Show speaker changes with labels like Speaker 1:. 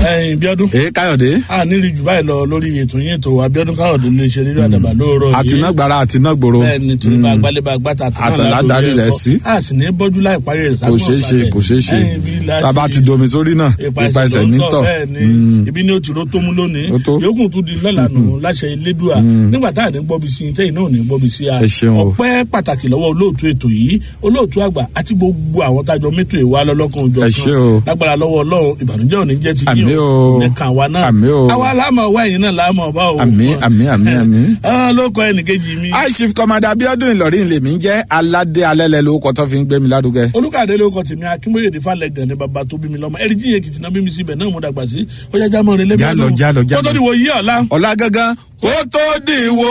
Speaker 1: ẹyin bíọ́dún
Speaker 2: èé káyọ̀dé
Speaker 1: a nílì jù báyìí lọ lórí ètò yín ètò abiodun káyọ̀dé lè ṣe nínú àdàbà lóòrọ̀ yìí
Speaker 2: àtinágbára àtinágbòro
Speaker 1: bẹ́ẹ̀ ni torí bá gbálẹ̀ bá gbàtà
Speaker 2: Àtàlá darí rẹ̀ sí.
Speaker 1: a sì ní bọ́jú láì parí rẹ̀
Speaker 2: kò ṣeé ṣe kò ṣeé ṣe tába ti domi sórí náà ipa ẹsẹ̀ nítọ̀
Speaker 1: ibi ní o ti ro tó mú lónìí
Speaker 2: Ó tó.
Speaker 1: yòókù tún di lọ́la nù láṣẹ ilédùá nígbà tá à ní gbọ́bi sí i tẹ́yìn náà ò ní gbọ́bi sí a
Speaker 2: Ẹ ṣeun o.
Speaker 1: ọpẹ́ pàtàkì lọ́wọ́ olóòtú ètò yìí olóòtú àgbà àti gbogbo àwọn tájọ mẹ́tò ìwà lọ́lọ́kan òjò
Speaker 2: Ẹ ṣé o.
Speaker 1: lágbára lọ́wọ́ ọlọ́run ìbànújẹ́ òní jẹ́ ti
Speaker 2: Àmín
Speaker 1: yín
Speaker 2: o.
Speaker 1: ní kàn wá náà
Speaker 2: Àmín o.
Speaker 1: àwa láàmú ọwọ́ ẹ̀yìn náà láàmú ọba o
Speaker 2: Àmín, àmín, àmín, àmín.
Speaker 1: Ah, ló kọ ẹnìkejì mi
Speaker 2: high chief commander abiodun ìlọrin lèmi ń jẹ́ aládé alẹ́lẹ́ lórúkọ tó fi ń gbé mi lárugẹ.
Speaker 1: olùkàdé ló kọ tèmi akínbóyèdè falẹ gàn ní baba tó bí mi lọmọ ẹrí jíye kìtì náà bí mi síbẹ náà mo dàgbà sí ọjà jámọ rẹ lẹbi
Speaker 2: Jálọ, jálọ, jálọ.
Speaker 1: kótó ni wò yí ọ̀la.
Speaker 2: ọ̀la gangan kó tó dìwọ́.